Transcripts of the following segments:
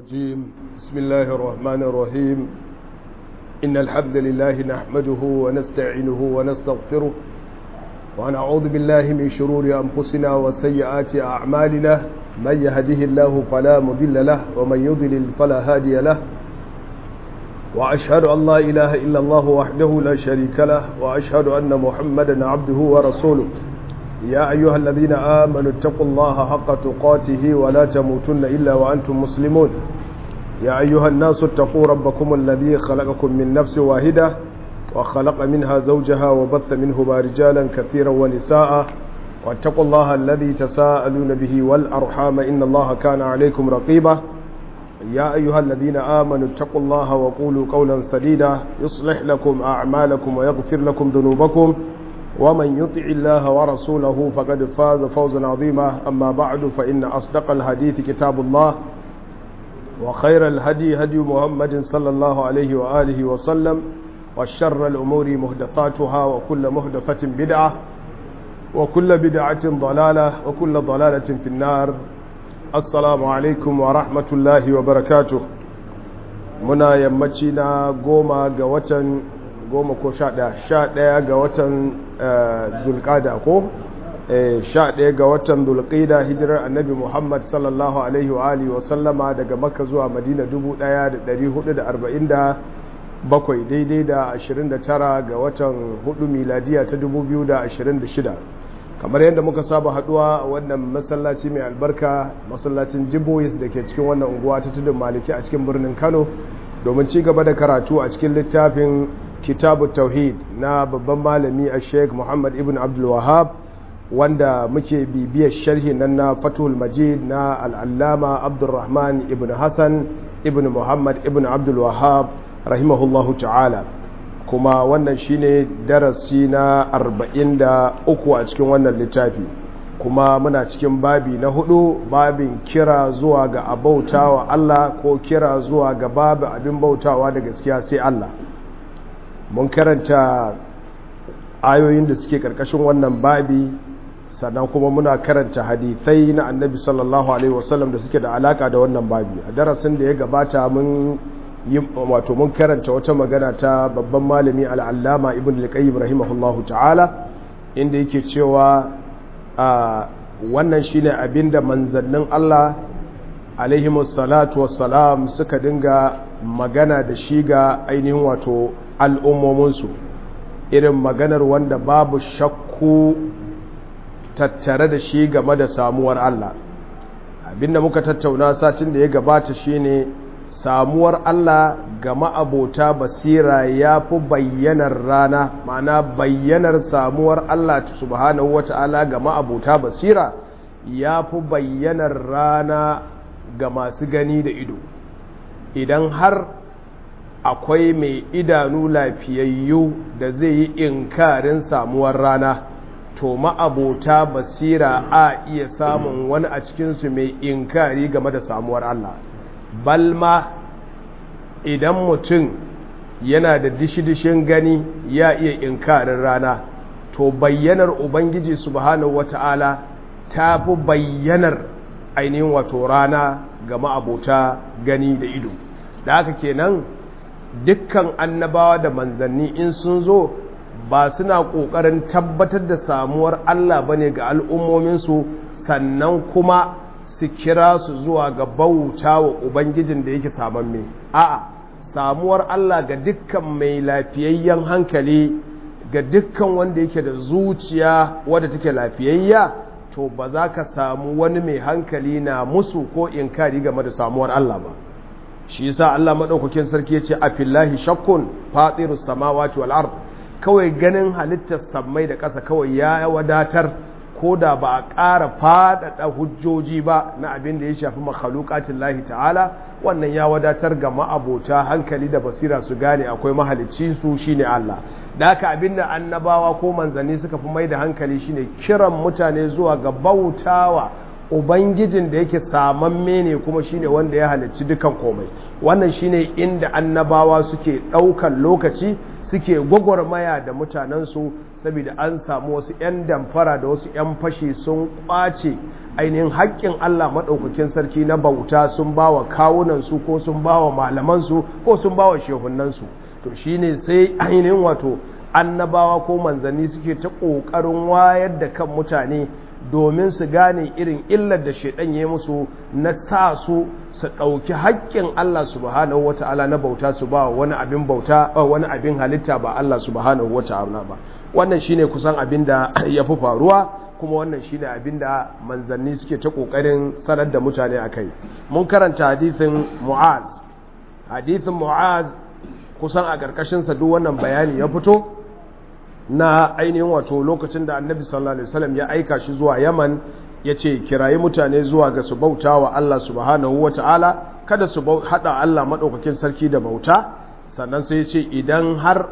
الرجيم بسم الله الرحمن الرحيم إن الحمد لله نحمده ونستعينه ونستغفره ونعوذ بالله من شرور أنفسنا وسيئات أعمالنا من يهده الله فلا مضل له ومن يضلل فلا هادي له وأشهد أن لا إله إلا الله وحده لا شريك له وأشهد أن محمدا عبده ورسوله يا أيها الذين آمنوا اتقوا الله حق تقاته ولا تموتن إلا وأنتم مسلمون يا أيها الناس اتقوا ربكم الذي خلقكم من نفس واحدة وخلق منها زوجها وبث منهما رجالا كثيرا ونساء واتقوا الله الذي تساءلون به والأرحام إن الله كان عليكم رقيبا يا أيها الذين آمنوا اتقوا الله وقولوا قولا سديدا يصلح لكم أعمالكم ويغفر لكم ذنوبكم ومن يطع الله ورسوله فقد فاز فوزا عظيما أما بعد فإن أصدق الحديث كتاب الله وخير الهدي هدي محمد صلى الله عليه وآله وسلم وشر الأمور مهدثاتها وكل مهدثة بدعة وكل بدعة ضلالة وكل ضلالة في النار السلام عليكم ورحمة الله وبركاته منا يمتنا قوما قوة goma ko sha ɗaya sha ɗaya ga watan zulƙada ko sha ɗaya ga watan zulƙida hijirar annabi muhammad sallallahu alaihi wa alihi wa sallama daga makka zuwa madina dubu ɗaya da ɗari hudu da arba'in da bakwai daidai da ashirin da tara ga watan hudu miladiya ta dubu biyu da ashirin da shida kamar yadda muka saba haɗuwa a wannan masallaci mai albarka masallacin jibois da ke cikin wannan unguwa ta tudun maliki a cikin birnin kano domin ci gaba da karatu a cikin littafin kitabu tauhid na babban malami a sheik muhammad ibn abdul wahab wanda muke bibiyar sharhi nan na fatul majid na al'allama abdulrahman ibn hassan ibn muhammad ibn abdul wahab rahimahullahu ta'ala kuma wannan shine darasi na 43 a cikin wannan littafi kuma muna cikin babi na hudu babin kira zuwa ga abautawa Allah ko kira zuwa ga babu abin bautawa da gaskiya sai Allah mun karanta ayoyin da suke karkashin wannan babi sannan kuma muna karanta hadithai na annabi sallallahu alaihi wasallam da suke da alaka da wannan babi a darasin da ya gabata mun yi wato mun karanta wata magana ta babban malami al'allama ibn al-qayyim rahimahullahu ta'ala inda yake cewa a wannan shine abinda manzannin Allah alaihimus salatu wassalam suka dinga magana da shi ga ainihin wato al'ummominsu irin maganar wanda babu shakku tattare da shi game da samuwar Allah abinda muka tattauna satin da ya gabata shine samuwar Allah ga ma'abota basira ya fi bayyanar rana ma'ana bayyanar samuwar Allah subhanahu wata'ala ga ma'abota basira ya fi bayyanar rana ga masu gani da ido idan har akwai mai idanu lafiyayyu da zai yi inkarin samuwar rana to ma'abota basira a iya samun wani a cikinsu mai inkari game da samuwar Allah balma idan mutum yana da dishi-dishin gani ya iya inkarin rana to bayyanar ubangiji subhanahu wata'ala ta fi bayyanar ainihin wato rana ga ma'abota gani da ido da haka kenan dukkan annabawa da manzanni in sun zo ba suna ƙoƙarin tabbatar da samuwar Allah ba ne ga al'ummominsu sannan kuma su kira su zuwa ga bauta wa Ubangijin da yake samamme. A'a, samuwar Allah ga dukkan mai lafiyayyen hankali ga dukkan wanda yake da zuciya wadda take lafiyayya to ba za ka samu wani mai hankali na musu ko inkari game da samuwar Allah ba. shi yasa Allah madaukakin sarki yace a fillahi shakkun fatirus samawati wal ard kawai ganin halittar sammai da ƙasa kawai ya wadatar ko da ba a ƙara faɗaɗa hujjoji ba na abin da ya shafi makhluqatin lahi ta'ala wannan ya wadatar ga ma'abota hankali da basira su gane akwai mahalicci su shine Allah da haka abin da annabawa ko manzanni suka fi mai da hankali shine kiran mutane zuwa ga bautawa ubangijin da yake samamme ne kuma shine wanda ya halicci dukan komai wannan shine inda annabawa suke ɗaukan lokaci suke gwagwarmaya da mutanensu saboda an samu wasu 'yan damfara da wasu 'yan fashi sun kwace ainihin haƙƙin Allah maɗaukakin sarki na bauta sun ba wa kawunansu ko sun ba wa malamansu ko sun ba wa shehunansu to shine sai ainihin wato annabawa ko manzanni suke ta ƙoƙarin wayar da kan mutane domin su gane irin illar da shaidan ya musu na sa su su ɗauki haƙƙin Allah subhanahu wata'ala na bauta su ba wani abin bauta wani abin halitta ba Allah subhanahu wata'ala ba wannan shine kusan abin da ya fi faruwa kuma wannan shine abin da manzanni suke ta ƙoƙarin sanar da mutane a kai mun karanta hadithin mu'az hadithin mu'az kusan a ƙarƙashinsa duk wannan bayani ya fito na ainihin wato lokacin da annabi sallallahu alaihi wasallam ya aika shi zuwa yaman ya ce kirayi mutane zuwa ga su bauta wa Allah subhanahu wa ta'ala kada su haɗa Allah maɗaukakin sarki da bauta sannan sai ya ce idan har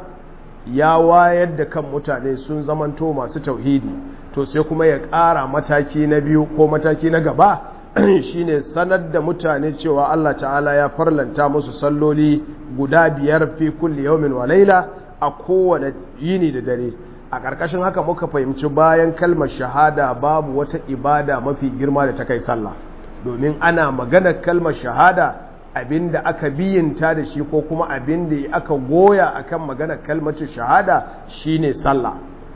ya wayar da kan mutane sun zamanto masu tauhidi to sai kuma ya ƙara mataki na biyu ko mataki na gaba shine sanar da mutane cewa Allah ta'ala ya farlanta musu salloli guda biyar fi kulli yawmin wa laila a kowane yini da dare a ƙarƙashin haka muka fahimci bayan kalmar shahada babu wata ibada mafi girma da ta kai sallah domin ana maganar kalmar shahada abinda aka biyinta da shi ko kuma abinda aka goya akan maganar kalmar shahada shine sallah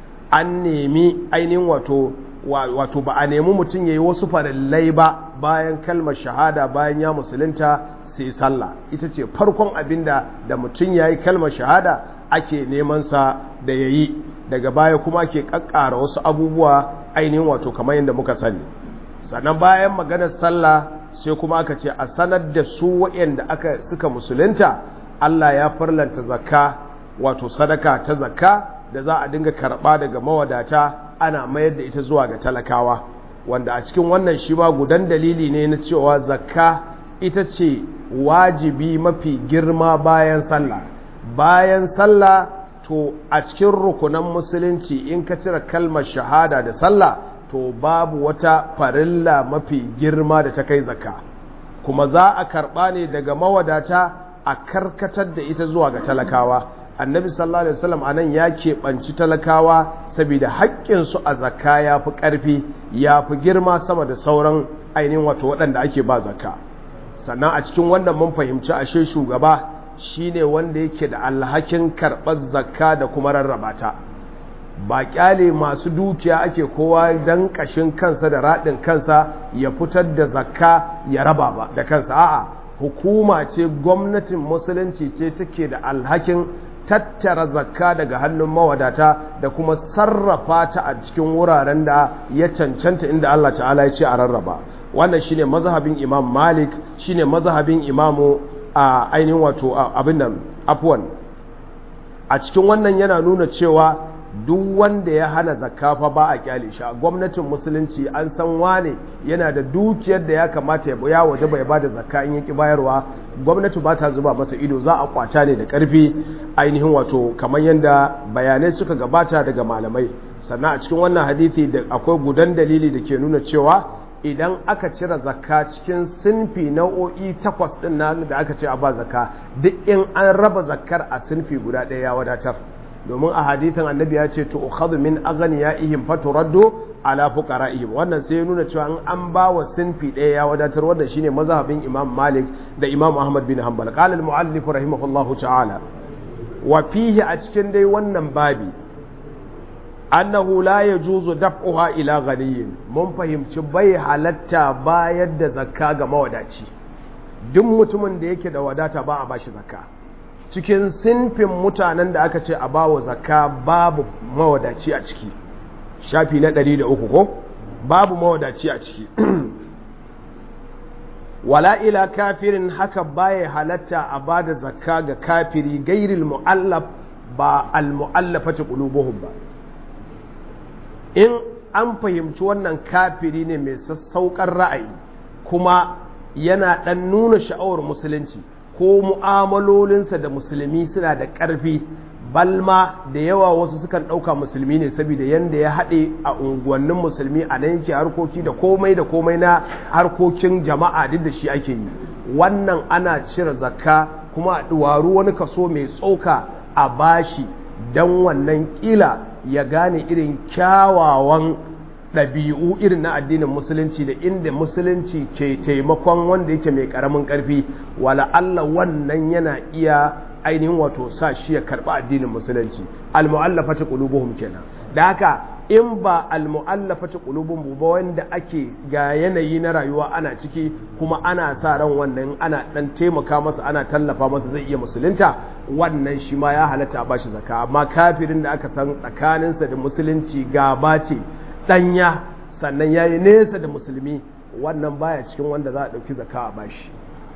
an nemi ainihin wato wato ba a nemi mutum yayi wasu farillai ba bayan kalmar shahada bayan ya musulunta sai sallah ita ce farkon abinda da mutum yayi kalmar shahada ake neman sa da yayi daga baya kuma ake kakkara wasu abubuwa ainihin wato kamar yadda muka sani sannan bayan maganar sallah sai kuma aka ce a sanar da su waɗanda aka suka musulunta Allah ya farlanta zakka wato sadaka ta zakka da za a dinga karɓa daga mawadata ana mayar da ita zuwa ga talakawa wanda a cikin wannan shi ba gudan dalili ne na cewa zakka ita ce wajibi mafi girma bayan sallah bayan sallah to a cikin rukunan musulunci in ka cire kalmar shahada da sallah to babu wata farilla mafi girma da ta kai zakka kuma za a karɓa ne daga mawadata a karkatar da ita zuwa ga talakawa annabi sallallahu alaihi wasallam anan ya keɓanci talakawa saboda haƙƙinsu a zakka ya fi ƙarfi ya fi girma sama da sauran ainihin wato waɗanda ake ba zakka sannan a cikin wannan mun fahimci ashe shugaba shine wanda yake da alhakin karɓar zakka da kuma rarraba ta ba kyale masu dukiya ake kowa dan kashin kansa da raɗin kansa ya fitar da zakka ya raba ba da kansa a'a hukuma ce gwamnatin musulunci ce take da alhakin tattara zakka daga hannun mawadata da kuma sarrafa ta a cikin wuraren da ya cancanta inda Allah ta'ala ya ce a rarraba wannan shine mazhabin imam malik shine mazhabin imamu a ainihin wato abin nan afwan a cikin wannan yana nuna cewa duk wanda ya hana zakka fa ba a kyale shi gwamnatin musulunci an san wane yana da dukiyar da ya kamata ya ya waje bai bada zakka in yaki bayarwa gwamnati ba ta zuba masa ido za a kwata ne da karfi ainihin wato kamar yadda bayanai suka gabata daga malamai sannan a cikin wannan hadisi da akwai gudan dalili da ke nuna cewa idan aka cire zakka cikin sinfi nau'o'i takwas din nan da aka ce a ba zakka duk in an raba zakkar a sinfi guda ɗaya ya wadatar domin a hadithin annabi ya ce to ukhadhu min aghniyaihim faturaddu ala fuqara'ihim wannan sai ya nuna cewa in an ba wa sinfi ɗaya ya wadatar wannan shine mazhabin Imam Malik da Imam Ahmad bin Hanbal qala al-muallif rahimahullahu ta'ala wa fihi a cikin dai wannan babi annahu la yajuzu daf'uha ila ghaniyin mun fahimci bai halatta bayar da zakka ga mawadaci duk mutumin da yake da wadata ba a bashi zakka cikin sinfin mutanen da aka ce a bawa zakka babu mawadaci a ciki shafi na 103 ko babu mawadaci a ciki wala ila kafirin haka baya halatta a bada zakka ga kafiri gairil mu'allaf ba al-mu'allafati qulubuhum ba in an fahimci wannan kafiri ne mai sassaukar ra'ayi kuma yana dan nuna sha'awar musulunci ko mu'amalolinsa da musulmi suna da ƙarfi balma da yawa wasu sukan ɗauka musulmi ne saboda yanda ya haɗe a unguwannin musulmi a nan yake harkoki da komai da komai na harkokin jama'a duk da shi ake yi wannan ana cire zakka kuma a ɗuwaru wani kaso mai tsoka a bashi don wannan ƙila ya gane irin kyawawan ɗabi'u irin na addinin musulunci da inda musulunci ke taimakon wanda yake mai ƙaramin ƙarfi wala Allah wannan yana iya ainihin wato sa shi ya karɓi addinin musulunci al-mu'allafati qulubuhum kenan da haka in ba al-mu'allafati qulubuhum ba wanda ake ga yanayi na rayuwa ana ciki kuma ana sa ran wannan ana dan taimaka masa ana tallafa masa zai iya musulunta wannan shi ma ya halatta a bashi zakka amma kafirin da aka san tsakaninsa da musulunci gaba ce danya sannan yayi nesa da musulmi wannan baya cikin wanda za a dauki zakka a bashi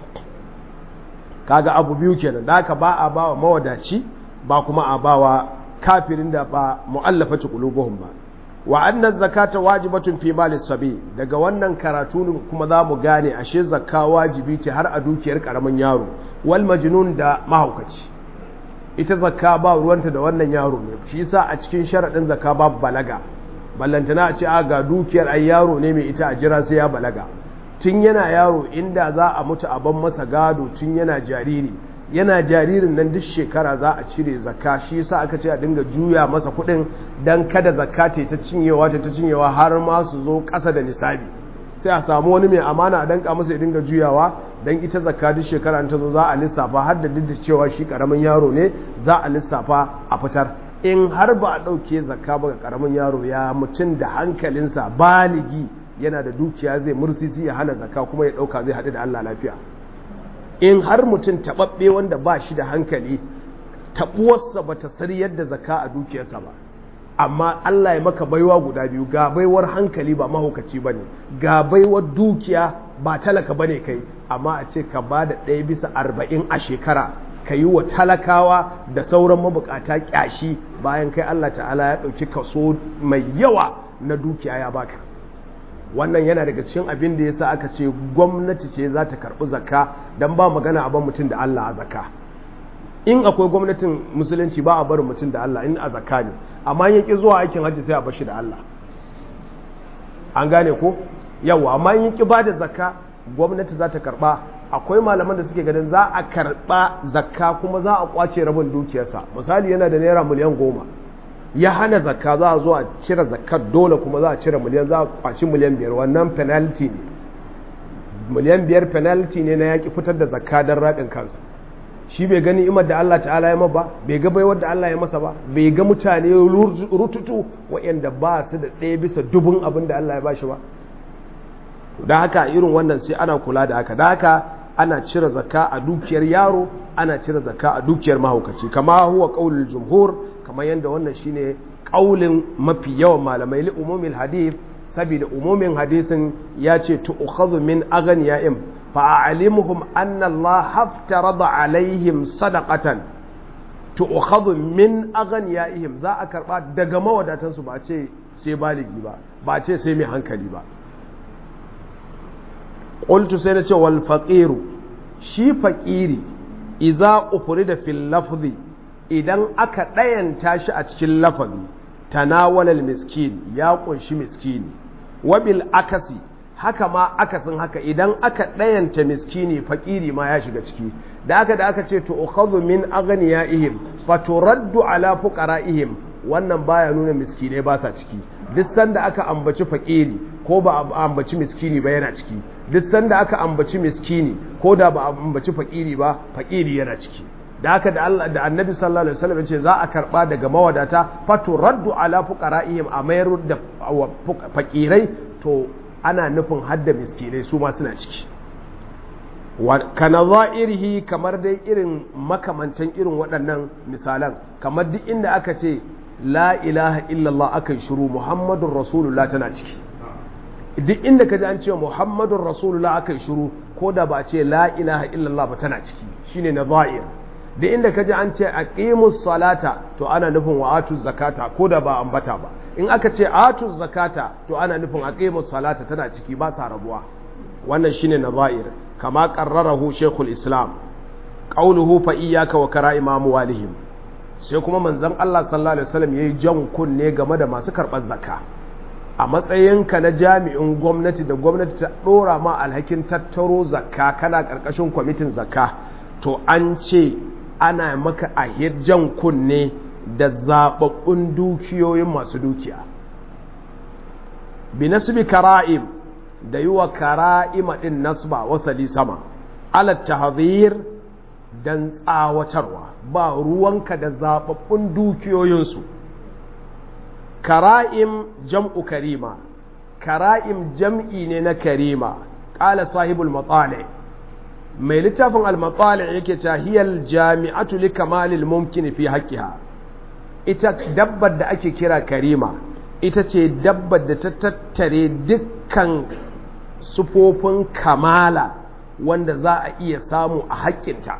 kaga abu biyu kenan da haka ba a bawa mawadaci ba kuma a bawa kafirin da ba mu'allafati qulubuhum ba wa anna zakata wajibatun fi mali sabi daga wannan karatu kuma za mu gane ashe zakka wajibi ce har a dukiyar karamin yaro wal majnun da mahaukaci ita zakka ba ruwanta da wannan yaro ne shi yasa a cikin sharadin zakka babu balaga ballantana a ce a ga dukiyar ai yaro ne mai ita a jira sai ya balaga tun yana yaro inda za a mutu a ban masa gado tun yana jariri yana jaririn nan duk shekara za a cire zakka shi yasa aka ce a dinga juya masa kuɗin dan kada zakka ta ta cinyewa ta ta cinyewa har ma su zo ƙasa da nisabi sai a samu wani mai amana a danka masa ya dinga juyawa dan ita zakka duk shekara ta zo za a lissafa har da duk da cewa shi karamin yaro ne za a lissafa a fitar in har ba a ɗauke zakka ba ga karamin yaro ya mutum da hankalinsa baligi yana da dukiya zai mursisi ya hana zakka kuma ya ɗauka zai haɗu da Allah lafiya in har mutum taɓaɓɓe wanda ba shi da hankali taɓuwarsa ba ta sari yadda zakka a dukiyarsa ba amma Allah ya maka baiwa guda biyu ga baiwar hankali ba mahaukaci ba ne ga baiwar dukiya ba talaka ba ne kai amma a ce ka ba da ɗaya bisa arba'in a shekara ka yi wa talakawa da sauran mabukata ƙyashi bayan kai Allah ta'ala ya ɗauki kaso mai yawa na dukiya ya baka wannan yana daga cikin abin da yasa aka ce gwamnati ce za ta karɓi zakka don ba magana a ban mutum da Allah a zakka in akwai gwamnatin musulunci ba a barin mutum da Allah in a zakka ne amma in yaki zuwa aikin hajji sai a bashi da Allah an gane ko yawa amma in yaki ba da zakka gwamnati za ta karɓa akwai malaman da suke ganin za a karɓa zakka kuma za a kwace rabin dukiyarsa misali yana da naira miliyan goma ya hana zakka za a zo a cire zakkar dole kuma za a cire miliyan za a kwaci miliyan biyar wannan penalty ne miliyan biyar penalty ne na yaƙi fitar da zakka don raɗin kansa shi bai gani imar da Allah ta'ala ya ba bai ga baiwar da Allah ya masa ba bai ga mutane rututu waɗanda ba su da ɗaya bisa dubun abin da Allah ya ba shi ba da haka irin wannan sai ana kula da haka da haka ana cire zakka a dukiyar yaro ana cire zakka a dukiyar mahaukaci kama huwa qaulul jumhur kamar yadda wannan shine kaulin mafi yawan malamai li umumil hadith saboda umumin hadisin ya ce tu'khadhu min aghniya'im fa a'limuhum anna Allah haftarada alaihim sadaqatan tu'khadhu min aghniya'ihim za a karba daga mawadatan su ba ce sai baligi ba ba ce sai mai hankali ba qultu sai na ce wal faqiru shi faqiri idza ufrida fil lafzi idan aka ɗayanta shi a cikin lafazi tanawalal miskin ya ƙunshi miskini wabil akasi haka ma akasin haka idan aka ɗayanta miskini fakiri ma ya shiga ciki da aka da aka ce to ukhadhu min aghniyaihim fa turaddu ala fuqaraihim wannan baya nuna miskinai ba sa ciki duk sanda aka ambaci fakiri ko ba a ambaci miskini ba yana ciki duk sanda aka ambaci miskini ko da ba a ambaci fakiri ba fakiri yana ciki da haka da Allah da Annabi sallallahu alaihi wasallam ce za a karba daga mawadata fatu raddu ala fuqara'ihim a mayar da fakirai to ana nufin hadda miskinai su ma suna ciki kana za'irihi kamar dai irin makamantan irin waɗannan misalan kamar duk inda aka ce la ilaha illallah aka shiru muhammadun rasulullah tana ciki duk inda ka ji an ce muhammadun rasulullah aka shiru ko da ba ce la ilaha illallah ba tana ciki shine na za'ir da inda ka ji an ce aqimus salata to ana nufin wa atu zakata ko da ba ambata ba in aka ce atu zakata to ana nufin aqimus salata tana ciki ba sa rabuwa wannan shine nazair kama qarrarahu shaykhul islam qawluhu fa iyyaka wa kara'im amwalihim sai kuma manzon Allah sallallahu alaihi wasallam yayi jan kunne game da masu karɓar zakka a matsayinka na jami'in gwamnati da gwamnati ta ɗora ma alhakin tattaro zakka kana ƙarƙashin kwamitin zakka to an ce ana maka a jan kunne da zaɓaɓɓun dukiyoyin masu dukiya bi nasbi kara'im da yi wa kara'ima ɗin nasba wasali sama alat tahzir dan tsawatarwa ba ruwanka da zaɓaɓɓun dukiyoyinsu kara'im jam'u karima kara'im jam'i ne na karima ƙala sahibul matsali mai littafin al-matsali yake tahiyar jami'atu li kamalil mumkin fi haƙƙiha ita dabbar da ake kira karima ita ce dabbar da ta tattare dukkan sufofin kamala wanda za a iya samu a haƙƙinta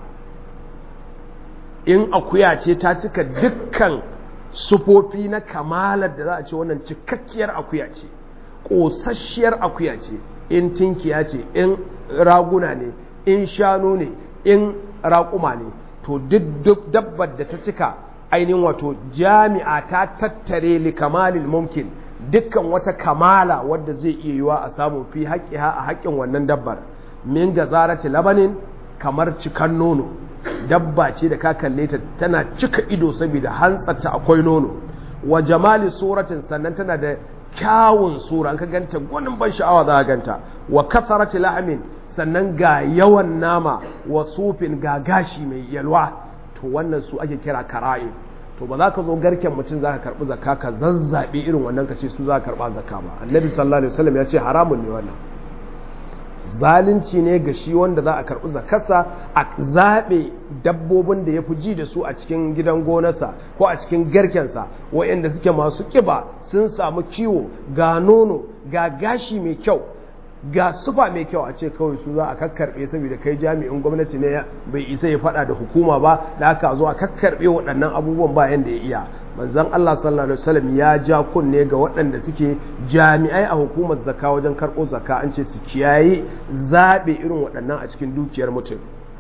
in akuya ce ta cika dukkan sufofi na kamalar da za a ce wannan cikakkiyar akuya ce ƙosasshiyar akuya ce in tinkiya ce in raguna ne in shanu ne in raƙuma ne to duk dabbar da ta cika ainihin wato jami'a ta tattare li kamalil mumkin dukkan wata kamala wadda zai iya yiwa a samu fi haƙƙiha a haƙƙin wannan dabbar min gazarati labanin kamar cikan nono dabba ce da ka kalle ta tana cika ido saboda hantsarta akwai nono wa jamali suratin sannan tana da kyawun sura an ka ganta gwanin ban sha'awa za a ganta wa kasarati lahamin sannan ga yawan nama wa sufin ga gashi mai yalwa to wannan su ake kira kara'i to ba za ka zo garken mutum za ka karɓi zakka ka zazzaɓe irin wannan ka ce su za ka karɓa zakka ba annabi sallallahu alaihi wasallam ya ce haramun ne wannan zalunci ne ga shi wanda za a karɓi zakarsa a zaɓe dabbobin da ya fi ji da su a cikin gidan gonarsa ko a cikin garkensa waɗanda suke masu ƙiba sun samu kiwo ga nono ga gashi mai kyau ga sufa mai kyau a ce kawai su za a kakkarɓe saboda kai jami'in gwamnati ne bai isa ya faɗa da hukuma ba da aka zo a kakkarɓe waɗannan abubuwan ba yanda ya iya manzon Allah sallallahu alaihi wasallam ya ja kunne ga waɗanda suke jami'ai a hukumar zakka wajen karɓo zakka an ce su kiyaye zaɓe irin waɗannan a cikin dukiyar mutum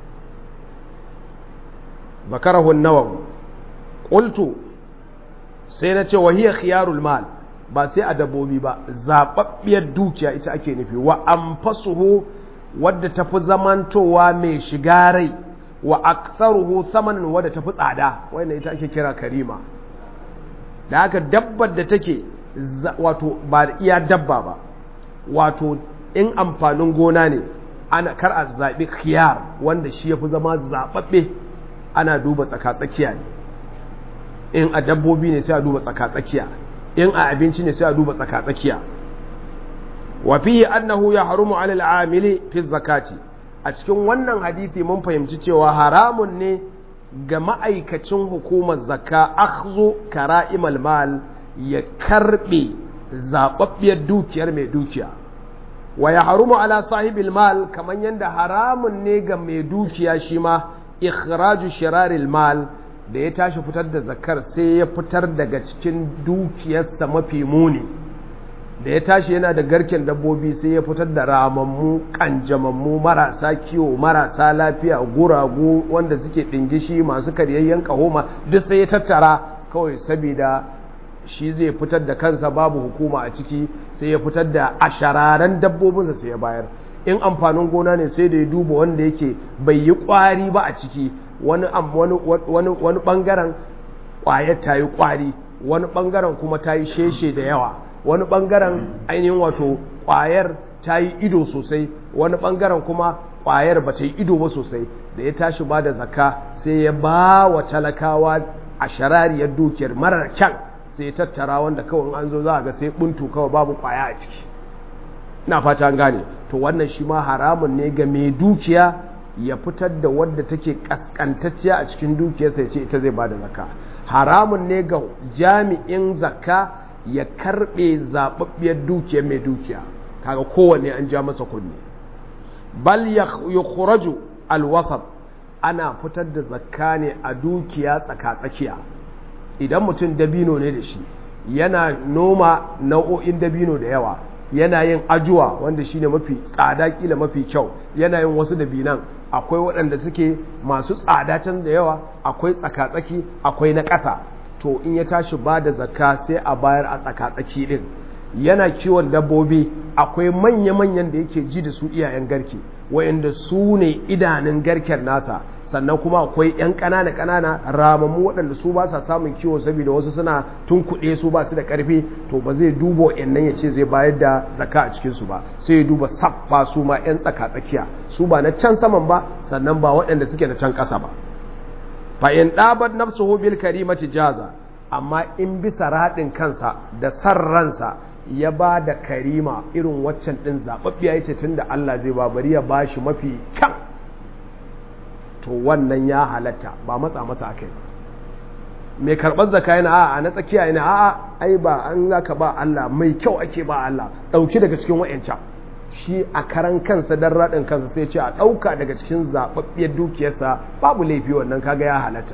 zakarahu nawawi qultu sai na ce wa hiya khiyarul mal ba sai a dabbobi ba zaɓaɓɓiyar dukiya ita ake nufi wa anfasuhu wadda tafi zamantowa mai shiga rai wa aktsaruhu samanin wadda tafi tsada wannan ita ake kira karima da haka dabbar da take wato ba iya dabba ba wato in amfanin gona ne ana kar a zaɓi khiyar wanda shi ya fi zama zaɓaɓɓe ana duba tsaka-tsakiya ne in a dabbobi ne sai a duba tsaka-tsakiya in a abinci ne sai a duba tsaka-tsakiya wa fihi annahu ya harumu alal amili fi zakati a cikin wannan hadisi mun fahimci cewa haramun ne ga ma'aikacin hukumar zakka akhzu kara'imal mal ya karbe zababbiyar dukiyar mai dukiya wa ya harumu ala sahibil mal kamar yadda haramun ne ga mai dukiya shi ma ikhraju shiraril mal da ya tashi fitar da zakar sai ya fitar daga cikin dukiyarsa mafi muni da ya tashi yana da garken dabbobi sai ya fitar da ramammu kanjamammu marasa kiwo marasa lafiya guragu wanda suke ɗingishi masu karyayyen kahoma duk sai ya tattara kawai saboda shi zai fitar da kansa babu hukuma a ciki sai ya fitar da ashararen dabbobinsa sai ya bayar in amfanin gona ne sai da ya duba wanda yake bai yi kwari ba a ciki wani wani bangaren kwayar ta yi kwari wani bangaren kuma ta yi sheshe da yawa wani bangaren ainihin wato kwayar ta yi ido sosai wani bangaren kuma kwayar ba ta yi ido ba sosai da ya tashi ba da zakka sai ya ba wa talakawa a sharariyar dukiyar marar kyan sai ya tattara wanda kawai an zo za a ga sai buntu kawai babu kwaya a ciki ina fata an gane to wannan shi ma haramun ne ga mai dukiya ya fitar da wadda take kaskantacciya a cikin dukiyarsa ya ce ita zai bada zakka haramun ne ga jami'in zakka ya karbe zababbiyar dukiyar mai dukiya kaga kowanne an ja masa kunni bal yukhraju alwasat ana fitar da zakka ne a dukiya tsaka-tsakiya idan mutum dabino ne da shi yana noma nau'o'in dabino da yawa yana yin ajuwa wanda shine mafi tsada kila mafi kyau yana yin wasu dabinan akwai waɗanda suke masu tsada can da yawa akwai tsakatsaki akwai na ƙasa to in ya tashi ba da zakka sai a bayar a tsakatsaki ɗin yana kiwon dabbobi akwai manya-manyan da yake ji da su iyayen garke wayanda su ne idanun garken nasa sannan kuma akwai 'yan ƙanana ƙanana ramammu waɗanda su ba sa samun kiwo saboda wasu suna tunkuɗe su ba su da ƙarfi to ba zai duba nan ya ce zai bayar da zaka a cikinsu ba sai ya duba saffa su ma 'yan tsaka tsakiya su ba na can saman ba sannan ba waɗanda suke na can ƙasa ba fa in ɗabar nafsuhu bil karimati jaza amma in bisa raɗin kansa da san ransa ya ba da karima irin waccan ɗin zaɓaɓɓiya ya ce tun da Allah zai ba bari ya ba shi mafi kyan to wannan ya halatta ba matsa masa aka yi mai karɓar zaka yana a'a na tsakiya yana a'a ai ba an zaka ba Allah mai kyau ake ba Allah ɗauki daga cikin wa'yancan shi a karan kansa don raɗin kansa sai ce a ɗauka daga cikin zaɓaɓɓiyar dukiyarsa babu laifi wannan kaga ya halatta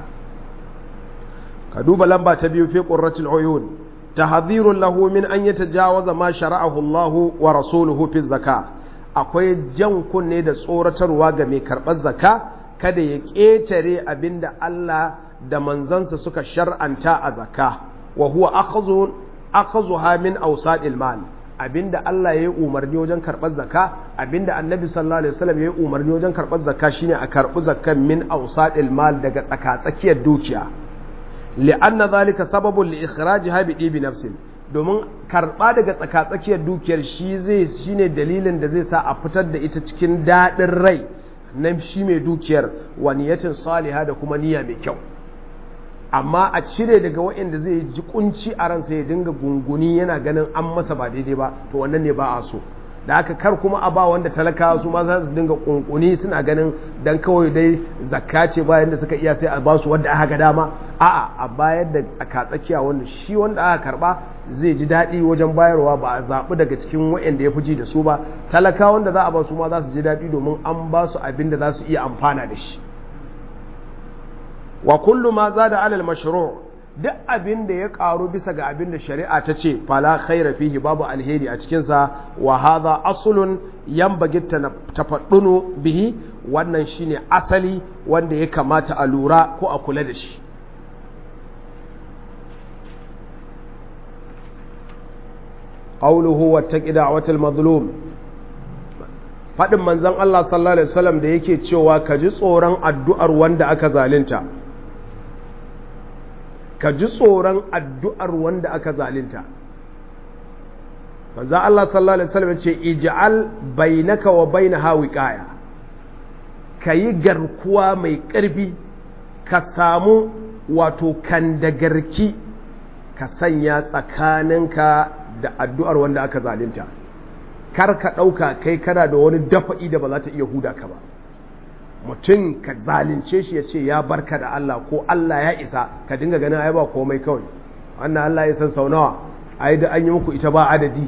ka duba lamba ta biyu fi ƙurratul uyun tahdhirun lahu min an yatajawaza ma shara'ahu Allah wa rasuluhu fi zaka akwai jan kunne da tsoratarwa ga mai karɓar zaka kada ya ƙetare abinda Allah da manzansa suka shar'anta a zaka wa huwa akhadhu akhadhuha min awsadil mal abinda Allah ya yi umarni wajen karɓar zaka abinda annabi sallallahu alaihi wasallam ya yi umarni wajen karɓar zaka shine a karɓi zakan min awsadil mal daga tsaka-tsakiyar dukiya li'anna zalika sababun li ikhrajiha bi dibi nafsin domin karba daga tsakatsakiyar dukiyar shi zai shine dalilin da zai sa a fitar da ita cikin dadin rai na shi mai dukiyar wa niyatin saliha da kuma niyya mai kyau amma a cire daga waɗanda zai ji kunci a ransa ya dinga gunguni yana ganin an masa ba daidai ba to wannan ne ba a so da haka kar kuma a ba wanda talakawa su ma za su dinga kunkuni suna ganin dan kawai dai zakka ce bayan da suka iya sai a ba su wanda aka ga dama a'a a bayar da tsakatsakiya wanda shi wanda aka karba zai ji daɗi wajen bayarwa ba a zaɓi daga cikin waɗanda ya fi ji da su ba talakawa wanda za a ba su ma za su ji daɗi domin an ba su abin da za su iya amfana da shi wa kullu ma zada alal mashru' duk abin da ya karu bisa ga abin da shari'a ta ce fala khaira fihi babu alheri a cikinsa wa hadha aslun yanbaghi tafaddunu bihi wannan shine asali wanda ya kamata a lura ko a kula da shi qawluhu wattaqi da'watal mazlum fadin manzon Allah sallallahu alaihi wasallam da yake cewa ka ji tsoron addu'ar wanda aka zalunta ka ji tsoron addu'ar wanda aka zalinta. Manzan Allah sallallahu Alaihi wasallam ce, Ija'al bainaka wa baina hawi ƙaya, ka yi garkuwa mai ƙarfi, ka samu wato kandagarki, ka sanya tsakaninka da addu'ar wanda aka zalinta. Kar ka ɗauka kai kana da wani dafa'i da ba za ta iya huda ka ba. mutum ka zalunce shi ya ce ya barka da Allah ko Allah ya isa ka dinga ganin ai ba komai kawai wannan Allah ya san sau nawa ai da an yi muku ita ba adadi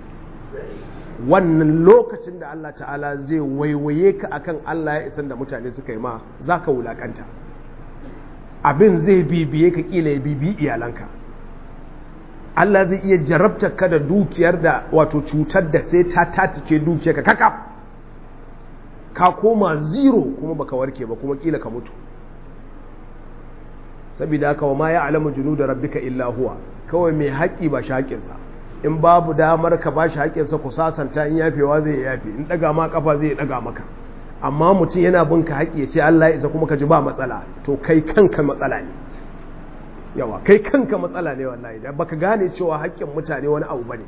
wannan lokacin da Allah ta'ala zai waiwaye ka akan Allah ya isan da mutane suka yi ma za ka wulakanta abin zai bibiye ka kila ya bibi iyalanka Allah zai iya jarabta ka da dukiyar da wato cutar da sai ta tatike dukiyar ka kakaf ka koma zero kuma baka warke ba kuma kila ka mutu saboda haka wa ma ya alamu junu da rabbika illa huwa kawai mai haƙi ba shi haƙinsa in babu damar ka ba shi haƙinsa ku sasanta in yafewa zai yafe in ɗaga ma ƙafa zai ɗaga maka amma mutum yana bin ka haƙi ya ce Allah ya isa kuma ka ji ba matsala to kai kanka matsala ne yawa kai kanka matsala ne wallahi da baka gane cewa haƙƙin mutane wani abu bane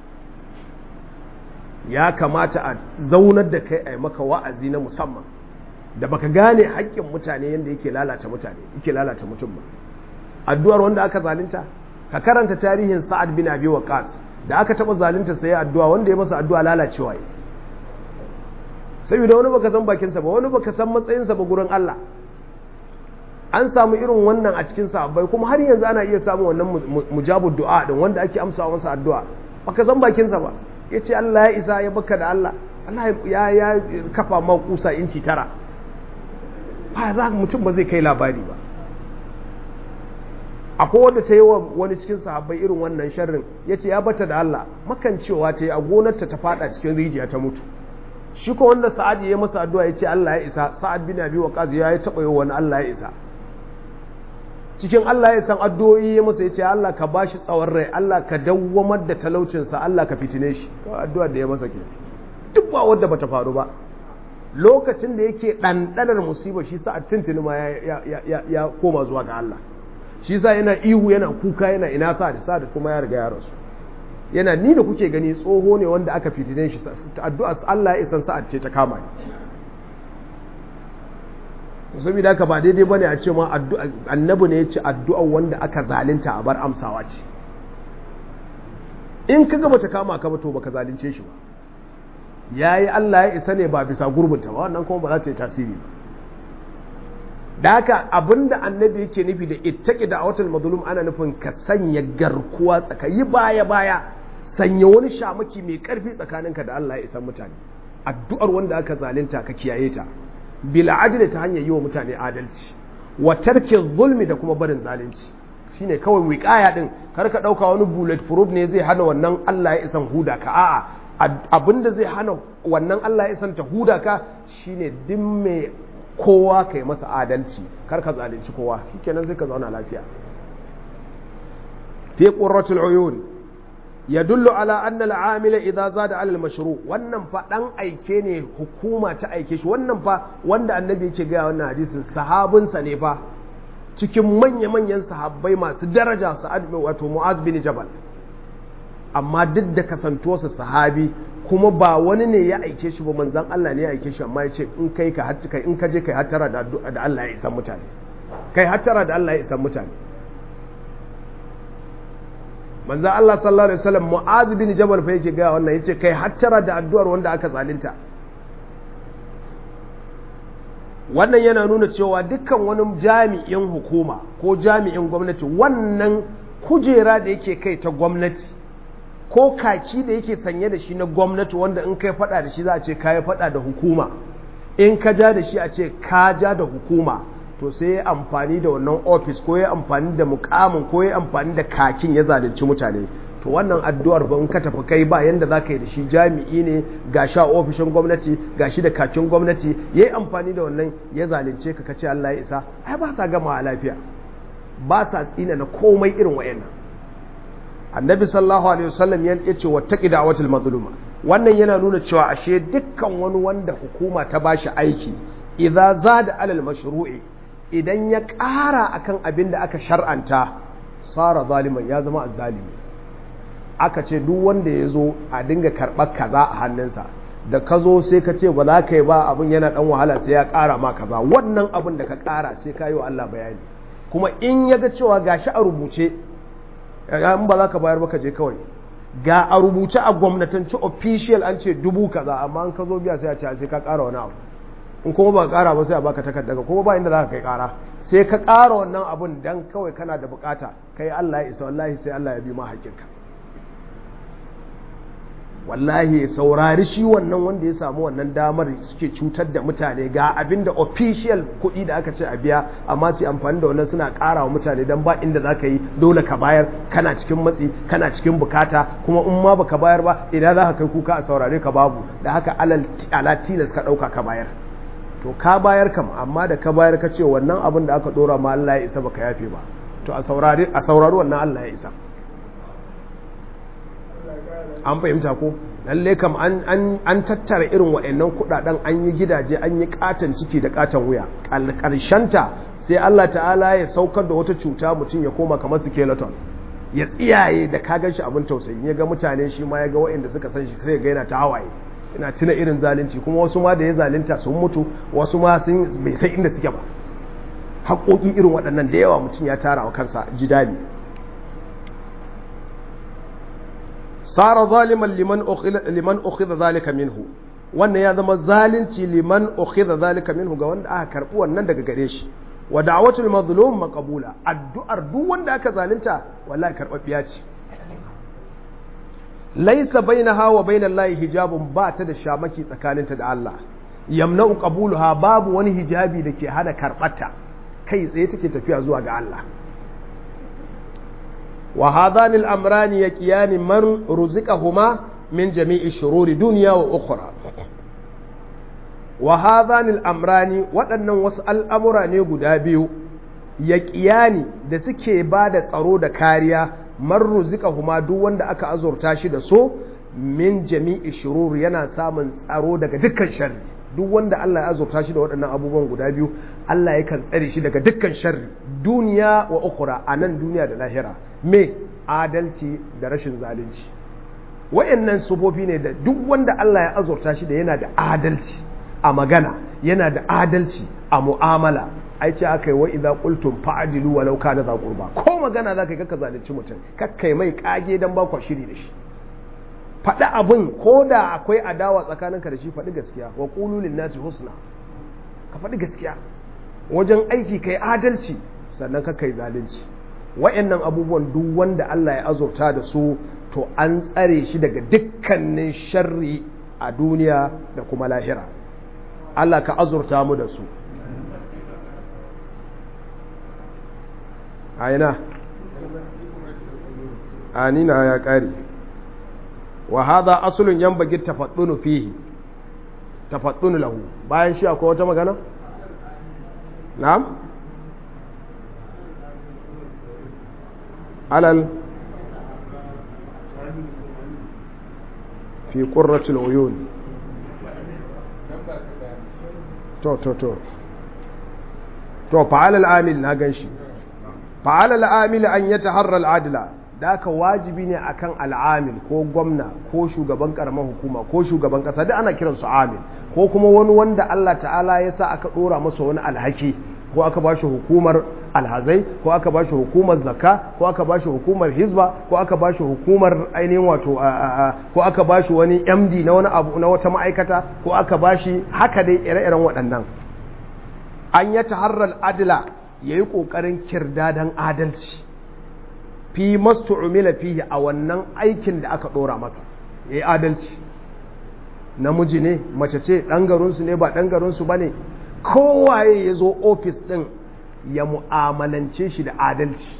ya kamata a zaunar da kai a yi maka wa'azi na musamman da baka gane haƙƙin mutane yadda yake lalata mutane yake lalata mutum ba addu'ar wanda aka zalunta ka karanta tarihin sa'ad bin abi waqas da aka taɓa zalunta sai addu'a wanda ya masa addu'a lalacewa yi saboda wani baka san bakinsa ba wani baka san matsayinsa ba gurin Allah an samu irin wannan a cikin sahabbai kuma har yanzu ana iya samun wannan mujabud du'a din wanda ake amsa masa addu'a baka san bakinsa ba ya ce Allah ya isa ya baka da Allah Allah ya ya kafa ma kusa inci tara ba za mutum ba zai kai labari ba akwai wanda ta yi wa wani cikin sahabbai irin wannan sharrin ya ce ya bata da Allah makancewa ta yi a gonarta ta fada cikin rijiya ta mutu shi ko wanda sa'ad ya masa addu'a ya ce Allah ya isa sa'ad bin abi waqas ya yi taɓa yi wani Allah ya isa cikin Allah ya san addu'o'i ya masa ya ce Allah ka bashi tsawon rai Allah ka dawwamar da talaucinsa Allah ka fitine shi kawai addu'ar da ya masa ke duk ba wadda bata faru ba lokacin da yake ɗanɗanar musiba shi sa tuntuni ma ya koma zuwa ga Allah shi sa yana ihu yana kuka yana ina sa da sa da kuma ya riga ya rasu yana ni da kuke gani tsoho ne wanda aka fitine shi addu'a Allah ya isan sa'ad ce ta kama ni saboda haka ba daidai bane a ce ma annabi ne ya ce addu'a wanda aka zalunta a bar amsawa ce in ka gaba ta kama ka ba to baka zalunce shi ba yayi Allah ya isa ne ba bisa gurbinta ba wannan kuma ba za ta yi tasiri ba da haka abinda annabi yake nufi da ittaki da awatul mazlum ana nufin ka sanya garkuwa tsakayi baya baya sanya wani shamaki mai karfi tsakaninka da Allah ya isan mutane addu'ar wanda aka zalunta ka kiyaye ta bil adli ta hanyar yi wa mutane adalci wa tarki zulmi da kuma barin zalunci shine kawai wiqaya din kar ka dauka wani bullet proof ne zai hana wannan Allah ya isan huda ka a'a abinda zai hana wannan Allah ya isan ta huda ka shine duk mai kowa ka yi masa adalci kar ka zalunci kowa shikenan sai ka zauna lafiya fi qurratul uyun yadullu ala anna al-amila idza zada ala al-mashru wannan fa dan aike ne hukuma ta aike shi wannan fa wanda annabi yake ga wannan hadisin sahabinsa ne fa cikin manya manyan sahabbai masu daraja sa'ad wato mu'az bin jabal amma duk da kasantuwarsa sahabi kuma ba wani ne ya aike shi ba manzan Allah ne ya aike shi amma ya ce in kai ka kai in ka je kai hattara da da Allah ya isa mutane kai hattara da Allah ya isa mutane manzan Allah sallallahu alaihi wasallam Mu'az bin Jabal fa yake ga wannan yace kai hattara da addu'ar wanda aka zalunta wannan yana nuna cewa dukkan wani jami'in hukuma ko jami'in gwamnati wannan kujera da yake kai ta gwamnati ko kaki da yake sanye da shi na gwamnati wanda in kai fada da shi za a ce ka yi fada da hukuma in ka ja da shi a ce ka ja da hukuma to sai ya amfani da wannan ofis ko ya amfani da mukamin ko ya amfani da kakin ya zalunci mutane to wannan addu'ar ba in ka tafi kai ba yanda za ka yi da shi jami'i ne ga sha ofishin gwamnati ga shi da kakin gwamnati ya yi amfani da wannan ya zalunce ka kace Allah ya isa ai ba sa gama lafiya ba sa tsina na komai irin wayannan annabi sallallahu alaihi wasallam ya ce wattaqi da'watul mazluma wannan yana nuna cewa ashe dukkan wani wanda hukuma ta bashi aiki idza zada alal mashru'i idan ya ƙara akan abin da aka shar'anta sara zaliman ya zama azzalimi aka ce duk wanda ya zo a dinga karɓar kaza a hannunsa da ka zo sai ka ce ba za ka yi ba abin yana ɗan wahala sai ya ƙara ma kaza wannan abin da ka ƙara sai ka yi wa Allah bayani kuma in ya ga cewa gashi a rubuce in ba za ka bayar ba ka je kawai ga a rubuce a gwamnatanci official an ce dubu kaza amma an ka zo biya sai a ce sai ka ƙara wani abu in kuma ba ƙara ba sai a baka takarda kuma ba inda za ka kai ƙara sai ka ƙara wannan abun dan kawai kana da bukata kai Allah ya isa wallahi sai Allah ya bi ma haƙƙinka wallahi ya saurari shi wannan wanda ya samu wannan damar suke cutar da mutane ga abin da official kuɗi da aka ce a biya amma su amfani da wannan suna ƙara wa mutane don ba inda za ka yi dole ka bayar kana cikin matsi kana cikin bukata kuma in ma baka bayar ba idan za ka kai kuka a saurare ka babu da haka ala tilas ka ɗauka ka bayar to ka bayar kam amma da ka bayar ka ce wannan abin da aka ɗora ma Allah ya isa baka yafe ba to a saurari wannan Allah ya isa an fahimta ko lalle kam an tattara irin waɗannan kuɗaɗen an yi gidaje an yi katon ciki da katon wuya ƙarshenta sai Allah ta'ala ya saukar da wata cuta mutum ya koma kamar skeleton ya tsiyaye da ka shi abin tausayi ya ga mutane shi ma ya ga waɗanda suka san shi sai ga yana ta hawaye ina tuna irin zalunci kuma wasu ma da ya zalunta sun mutu wasu ma sun bai sai inda suke ba haƙoƙi irin waɗannan da yawa mutum ya tara wa kansa jidali sara zaliman liman liman ukhidha zalika minhu wannan ya zama zalunci liman ukhidha zalika minhu ga wanda aka karbi wannan daga gare shi wa da'watul mazlum maqbula addu'ar duk wanda aka zalunta wallahi karbabbiya ce laysa bainaha wa bainallahi hijabun ba ta da shamaki tsakaninta da Allah yamna'u qabuluha babu wani hijabi da ke hana karbata kai tsaye take tafiya zuwa ga Allah wa hadhani al-amrani yaqiyani man ruziqahuma min jami'i shururi dunya wa ukhra wa hadhani al-amrani waɗannan wasu al'amura ne guda biyu yaqiyani da suke ba da tsaro da kariya man ruziqahuma duk wanda aka azurta shi da so min jami'i shururi yana samun tsaro daga dukkan sharri duk wanda Allah ya azurta shi da waɗannan abubuwan guda biyu Allah yakan tsare shi daga dukkan sharri duniya wa ukura a nan duniya da lahira me adalci da rashin zalunci wa'annan sufofi ne da duk wanda Allah ya azurta shi da yana da adalci a magana yana da adalci a mu'amala ai ce aka yi wa idza qultum fa'dilu walau kana za qurba ko magana zaka yi kakka zalunci mutum kakkai mai kage dan ba ku shiri da shi faɗi abin ko da akwai adawa tsakaninka da shi faɗi gaskiya wa ƙululin nasi husna ka faɗi gaskiya wajen aiki kai adalci sannan ka kai zalunci wa'annan abubuwan duk wanda Allah ya azurta da su to an tsare shi daga dukkanin sharri a duniya da kuma lahira Allah ka azurta mu da su aina anina ya ƙare wa hada asulun yanbaghi tafaddunu fihi tafaddunu lahu bayan shi akwai wata magana na'am alal fi qurratil uyun to to to to fa'ala al-amil na ganshi fa'ala al-amil an yataharra al-adla da aka wajibi ne akan al'amil ko gwamna ko shugaban karamar hukuma ko shugaban kasa duk ana kiran su amil ko kuma wani wanda Allah ta'ala ya sa aka dora masa wani alhaki ko aka ba shi hukumar alhazai ko aka ba shi hukumar zakka ko aka ba shi hukumar hizba ko aka ba shi hukumar ainihin wato ko aka ba shi wani md na wani abu na wata ma'aikata ko aka ba shi haka dai ire-iren waɗannan an ya taharral adila ya yi ƙoƙarin kirdadan adalci fi mastu umila fihi a wannan aikin da aka ɗora masa ya yi adalci namiji ne mace ce ɗan garinsu ne ba ɗan garinsu ba ne kowaye ya zo ofis ɗin ya mu'amalance shi da adalci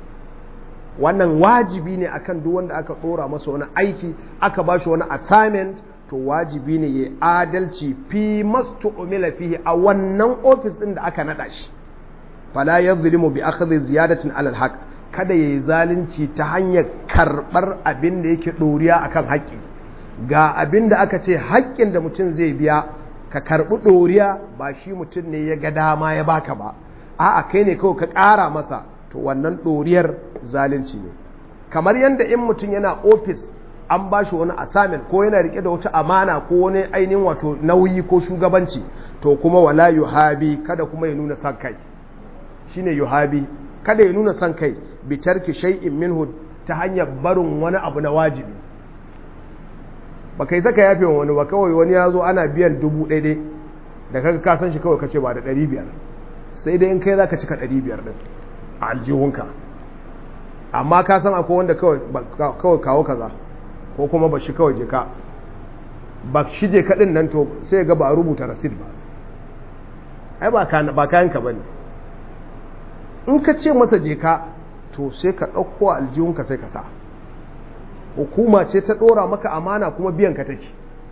wannan wajibi ne akan duk wanda aka ɗora masa wani aiki aka ba shi wani assignment to wajibi ne ya adalci fi mastu umila fihi a wannan ofis ɗin da aka naɗa shi fala yazlimu bi akhdhi ziyadatin alal haqq kada ya yi zalunci ta hanyar karɓar abin da yake ɗoriya a kan haƙƙi ga abin da aka ce haƙƙin da mutum zai biya ka karɓi ɗoriya ba shi mutum ne ya ga dama ya baka ba a'a kai ne kawai ka ƙara masa to wannan ɗoriyar zalunci ne kamar yadda in mutum yana ofis an ba shi wani assignment ko yana rike da wata amana ko wani ainihin wato nauyi ko shugabanci to kuma wala yuhabi kada kuma ya nuna son kai shine yuhabi kada ya nuna son kai bitarki shay'in minhu ta hanyar barin wani abu na wajibi ba kai saka yafe wani ba kawai wani ya zo ana biyan dubu ɗaya da kaga ka san shi kawai kace ba da ɗari biyar sai dai in kai za ka cika ɗari biyar ɗin a aljihunka amma ka san akwai wanda kawai kawo kaza ko kuma ba shi kawai je ka ba shi je kaɗin nan to sai ga ba a rubuta rasid ba ai ba kayanka ba ne in ka ce masa je ka to sai ka ɗauko aljihunka sai ka sa hukuma ce ta ɗora maka amana kuma biyan ka take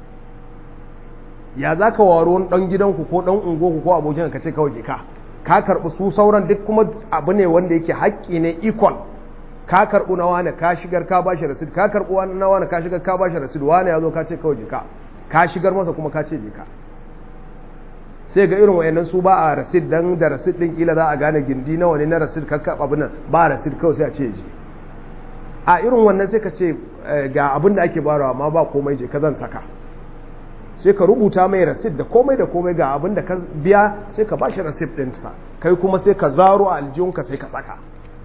ya za ka waro wani ɗan gidanku ko ɗan ungoku ko abokin ka ce kawai je ka ka karɓi su sauran duk kuma abu ne wanda yake haƙƙi ne equal ka karɓi na wane ka shigar ka ba shi rasid ka karɓi na wane ka shigar ka ba shi rasid wane ya zo ka ce kawai je ka ka shigar masa kuma ka ce je ka sai ga irin wayannan su ba a rasid dan da rasid din kila za a gane gindi nawa ne na rasid kakka abin nan ba rasid kawai sai a ce je a irin wannan sai ka ce ga abin da ake barawa ma ba komai je ka zan saka sai ka rubuta mai rasid da komai da komai ga abin da ka biya sai ka bashi rasid ɗinsa kai kuma sai ka zaro a aljihunka sai ka saka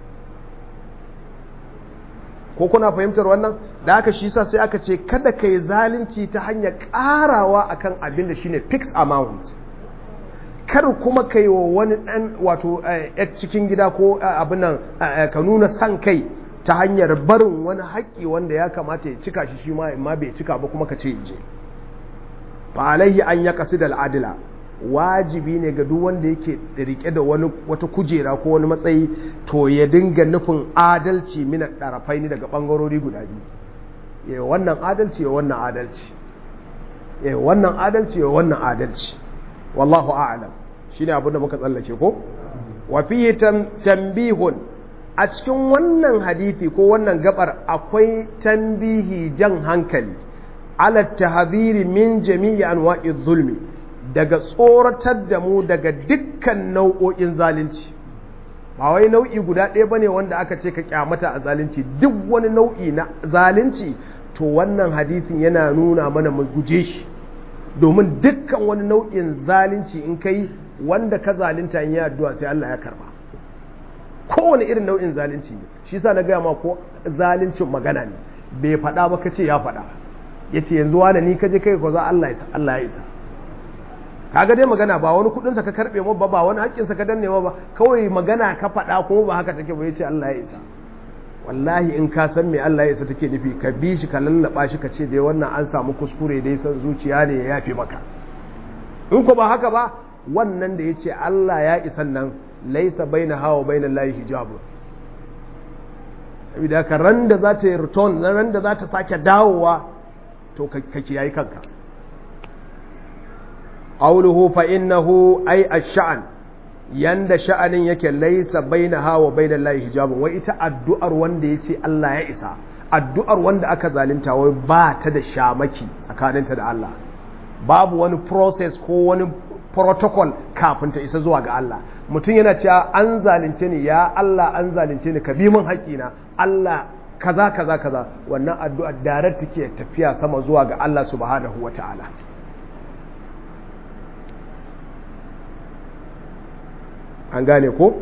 ko kuna fahimtar wannan da aka shi sa sai aka ce kada ka yi zalunci ta hanyar ƙarawa akan abin da shine fixed amount kar kuma ka yi wa wani ɗan wato cikin gida ko abin nan ka nuna san kai ta hanyar barin wani haƙƙi wanda ya kamata ya cika shi shi ma bai cika ba kuma ka ce je fa alaihi an ya kasu da al'adila wajibi ne ga duk wanda yake rike da wani wata kujera ko wani matsayi to ya dinga nufin adalci mina ɗarafai ne daga ɓangarori guda biyu ya wannan adalci ya wannan adalci ya wannan adalci ya wannan adalci wallahu a'lam shine abin da muka tsallake ko wa fihi tanbihun a cikin wannan hadithi ko wannan gabar akwai tambihi jan hankali ala tahdhiri min jami'i anwa'i zulmi daga tsoratar da mu daga dukkan nau'o'in zalunci ba wai nau'i guda ɗaya bane wanda aka ce ka kyamata a zalunci duk wani nau'i na zalunci to wannan hadithin yana nuna mana mu guje shi domin dukkan wani nau'in zalunci in kai wanda ka zalunta in yi addu'a sai Allah ya karba kowane irin nau'in zalunci ne shi sa na gaya ma ko zaluncin magana ne bai faɗa ba kace ya faɗa ya ce yanzu wane ni kaje kai ko za Allah ya isa Allah ya isa kaga dai magana ba wani kudin sa ka karbe ma ba ba wani haƙƙin sa ka danne ma ba kawai magana ka faɗa kuma ba haka take ba yace Allah ya isa wallahi in ka san me Allah ya isa take nufi ka bi shi ka lallaba shi ka ce dai wannan an samu kuskure dai san zuciya ne ya yafe maka in ko ba haka ba wannan da yace Allah ya isan nan laisa baina hawa baina lahi hijabu saboda ka ran da za ta yi return ran da za ta sake dawowa to ka kiyayi kanka qawluhu fa innahu ay ash-sha'n yanda sha'anin yake laisa baina hawa baina lahi hijabu wai ita addu'ar wanda yace Allah ya isa addu'ar wanda aka zalunta wai ba ta da shamaki tsakaninta da Allah babu wani process ko wani protocol kafin ta isa zuwa ga Allah mutum yana cewa an zalunce ni ya Allah an zalunce ni ka bi min haƙƙina Allah kaza kaza kaza wannan addu'a direct take tafiya sama zuwa ga Allah subhanahu wata'ala an gane ko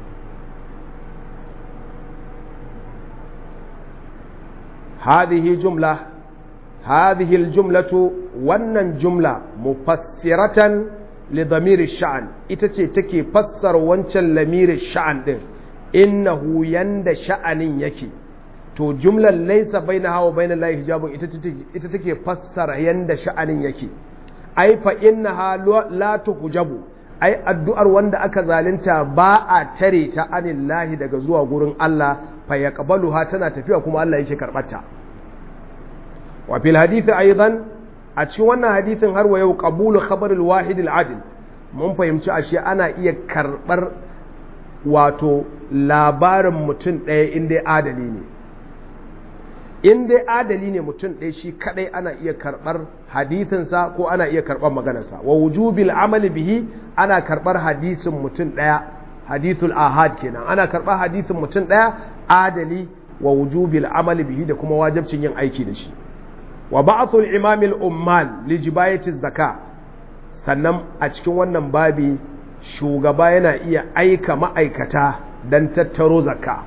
هذه جملة هذه الجملة wannan jumla mufassiratan lidamiri sha'an ita ce take fassara wancan lamirin sha'an din innahu yanda sha'anin yake to jumlar laisa baina hawa baina lahi hijabun ita take fassara yanda sha'anin yake ai fa innaha la tuhjabu ai addu'ar wanda aka zalunta ba a tare ta anillahi daga zuwa gurin Allah fa yaqbaluha tana tafiya kuma Allah yake karbata wa fil hadith aidan a cikin wannan hadithin har wa yau qabulu khabar al-wahid al-adil mun fahimci ashe ana iya karbar wato labarin mutum ɗaya in dai adali ne in dai adali ne mutum ɗaya shi kadai ana iya karbar hadithinsa ko ana iya karbar maganarsa wa wujubil amali bihi ana karbar hadisin mutum ɗaya hadithul ahad kenan ana karbar hadisin mutum ɗaya adali wa wujubil amali bihi da kuma wajibcin yin aiki da shi wa ba'athul imamil ummal li jibayati zaka sannan a cikin wannan babi shugaba yana iya aika ma'aikata dan tattaro zakka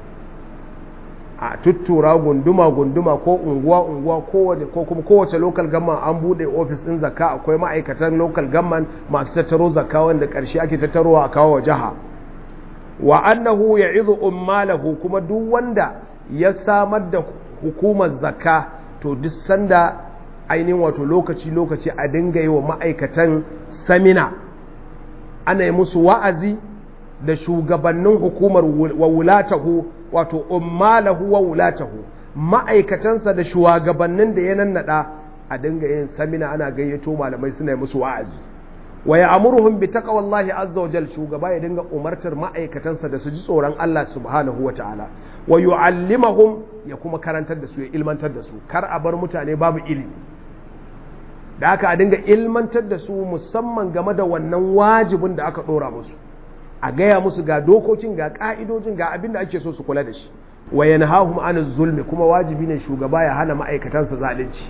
a tuttura gunduma gunduma ko unguwa unguwa kowace ko kuma kowace local government an bude office din zakka akwai ma'aikatan local government masu tattaro zakka wanda karshe ake tattarowa a kawo jiha wa annahu ya'izu ummalahu kuma duk wanda ya samar da hukumar zakka to duk sanda ainihin wato lokaci-lokaci a dinga yi wa ma'aikatan samina ana yi musu wa'azi da shugabannin hukumar wa wulatahu wato ummalahu wa wulatahu ma'aikatansa da shugabannin da ya nannada a dinga yin samina ana gayyato malamai suna yi musu wa'azi wa ya amurhum bi taqwallahi azza wa jal shugaba ya dinga umartar ma'aikatansa da su ji tsoron Allah subhanahu wa ta'ala wa yu'allimahum ya kuma karantar da su ya ilmantar da su kar a bar mutane babu ilimi da aka a dinga ilmantar da su musamman game da wannan wajibin da aka dora musu a gaya musu ga dokokin ga ka'idojin ga abin da ake so su kula da shi wa yanhahum an zulmi kuma wajibi ne shugaba ya hana ma'aikatansa zalunci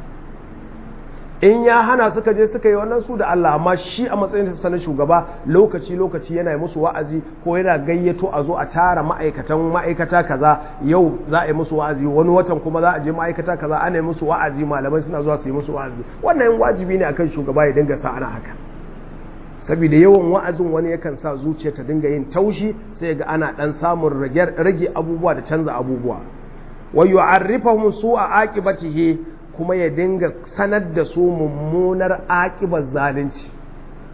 in ya hana suka je suka yi wannan su da Allah amma shi a matsayin sa na shugaba lokaci lokaci yana musu wa'azi ko yana gayyato a zo a tara ma'aikatan ma'aikata kaza yau za a yi musu wa'azi wani watan kuma za a je ma'aikata kaza ana yi musu wa'azi malamai suna zuwa su yi musu wa'azi wannan wajibi ne akan shugaba ya dinga sa ana haka saboda yawan wa'azin wani yakan sa zuciya ta dinga yin taushi sai ga ana dan samun rage abubuwa da canza abubuwa wa yu'arrifuhum su'a aqibatihi kuma ya dinga sanar da su mummunar aƙibar zalunci